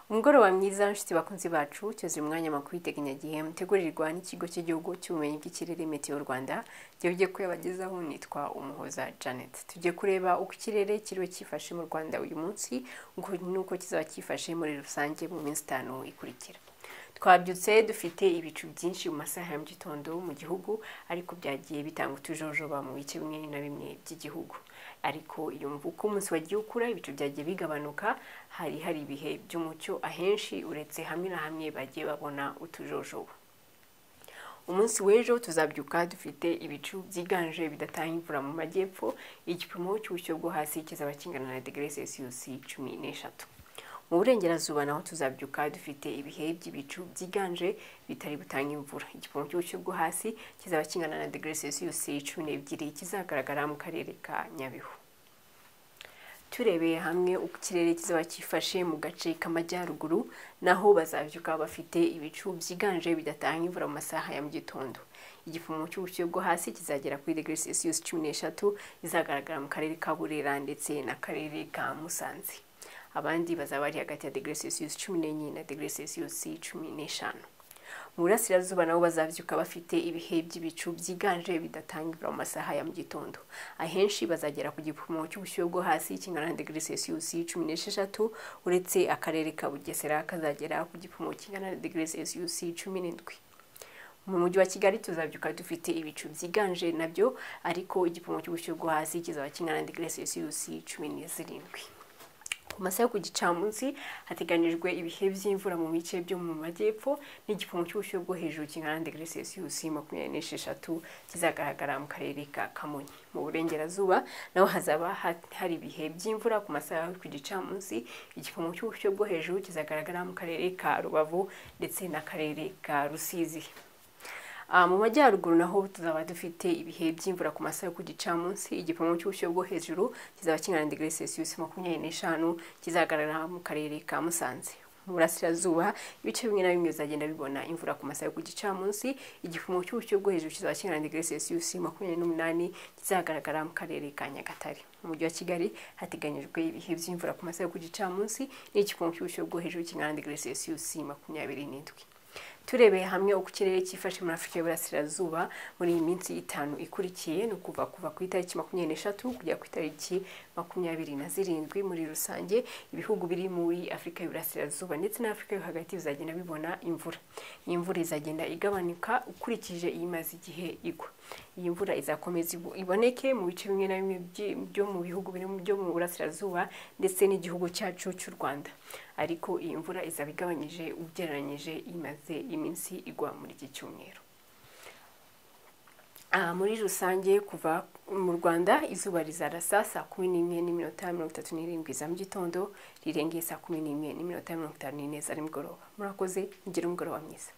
umugoroba mwiza nshuti bakunzi bacu cyuzuye umwanya amakuru y'iteganyagihe mutegurirwa n'ikigo cy'igihugu cy'ubumenyi bw'ikirere metiyo rwanda gihugiye kuyabagezaho nitwa umuhoza janet tujye kureba uko ikirere kiriwe cyifashe mu rwanda uyu munsi n'uko kizaba cyifashe muri rusange mu minsi itanu ikurikira twabyutse dufite ibicu byinshi mu masaha ya mu gitondo mu gihugu ariko byagiye bitanga utujojoba mu bice bimwe na bimwe by'igihugu ariko iyo mvuko umunsi wagiye ukura ibicu byagiye bigabanuka hari hari ibihe by'umucyo ahenshi uretse hamwe na hamwe bagiye babona utujojoba umunsi w'ejo tuzabyuka dufite ibicu byiganje bidatanga imvura mu majyepfo igipimo cy'ubushyuhe bwo hasi kizaba kingana na degere celsius cumi n'eshatu mu burengerazuba naho tuzabyuka dufite ibihe by'ibicu byiganje bitari butange imvura igipimo cy'ubushyuhe bwo hasi kizaba kingana na degere celsius cumi n'ebyiri kizagaragara mu karere ka nyabihu turebeye hamwe uko ikirere kizaba cyifashe mu gace k'amajyaruguru naho bazabyuka bafite ibicu byiganje bidatanga imvura mu masaha ya mu gitondo igipimo cy'ubushyuhe bwo hasi kizagera kuri degere celsius cumi n'eshatu izagaragara mu karere ka burera ndetse n'akarere ka musanze abandi bazaba bari hagati ya degere celsius cumi n'enye na degere celsius cumi n'eshanu mu burasirazuba nabo bazabyuka bafite ibihe by'ibicu byiganje bidatanga imvura mu masaha ya mu gitondo ahenshi bazagera ku gipimo cy'ubushyuhe bwo hasi kingana na degere celsius cumi n'esheshatu uretse akarere ka bugesera kazagera ku gipimo kingana na degere celsius cumi n'indwi mu mujyi wa kigali tuzabyuka dufite ibicu byiganje nabyo ariko igipimo cy'ubushyuhe bwo hasi kizaba kingana na degere celsius cumi n'izirindwi ku masaha yo ku gicamunsi hateganijwe ibihe by'imvura mu bice byo mu majyepfo n'igipimo cy'ubushyuhe bwo hejuru kingana na degere celsius makumyabiri n'esheshatu kizagaragara mu karere ka kamonyi mu burengerazuba naho hazaba hari ibihe by'imvura ku masaha yo ku gicamunsi igipimo cy'ubushyuhe bwo hejuru kizagaragara mu karere ka rubavu ndetse n'akarere ka rusizi mu majyaruguru naho tuzaba dufite ibihe by'imvura ku masaha yo ku gicamunsi igipimo cy'ubushyuhe bwo hejuru kizaba kingana na degere celsius makumyabiri n'eshanu kizagaragara mu karere ka musanze mu burasirazuba ibice bimwe na bimwe bizagenda bibona imvura ku masaha yo ku gicamunsi igipimo cy'ubushyuhe bwo hejuru kizaba kingana na degere celsius makumyabiri n'umunani kizagaragara mu karere ka nyagatare mu mujyi wa kigali hateganyijwe ibihe by'imvura ku masaha yo ku gicamunsi n'igipimo cy'ubushyuhe bwo hejuru kingana na degere celsius makumyabiri n'indwi turebeye hamwe uko ikirere cyifashe muri afurika y'uburasirazuba muri iyi minsi itanu ikurikiye ni ukuva kuva ku itariki makumyabiri n'eshatu kugera ku itariki makumyabiri na zirindwi muri rusange ibihugu biri muri afurika y'uburasirazuba ndetse n'afurika yo hagati bizagenda bibona imvura iyi mvura izagenda igabanuka ukurikije iyimaze igihe igwa iyi mvura izakomeza iboneke mu bice bimwe na bimwe byo mu bihugu byo mu burasirazuba ndetse n'igihugu cyacu cy'u rwanda ariko iyi mvura izaba igabanyije ugereranyije imaze iminsi igwa muri iki cyumweru muri rusange kuva mu rwanda izuba rizarasa saa kumi n'imwe n'iminota mirongo itatu n'irindwi za mu gitondo rirengeye saa kumi n'imwe n'iminota mirongo itanu n'ine za nimugoroba murakoze mugire umugoroba mwiza